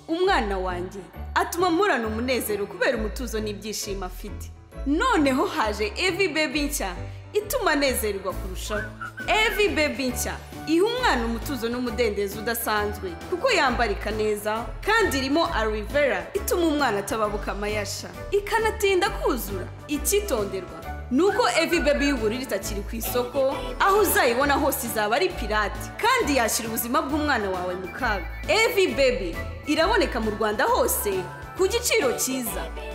umwana wanjye atuma mpurana umunezero kubera umutuzo n'ibyishimo afite noneho haje evi bebi nshya ituma anezerwa kurushaho evi bebi nshya iha umwana umutuzo n'umudendezo udasanzwe kuko yambarika neza kandi irimo arivera ituma umwana atababuka amayasha ikanatinda kuzura icyitonderwa ni uko evi bebi y'ubururu itakiri ku isoko aho uzayibona hose izaba ari pirate kandi yashyira ubuzima bw'umwana wawe mu kaga evi bebi iraboneka mu rwanda hose ku giciro cyiza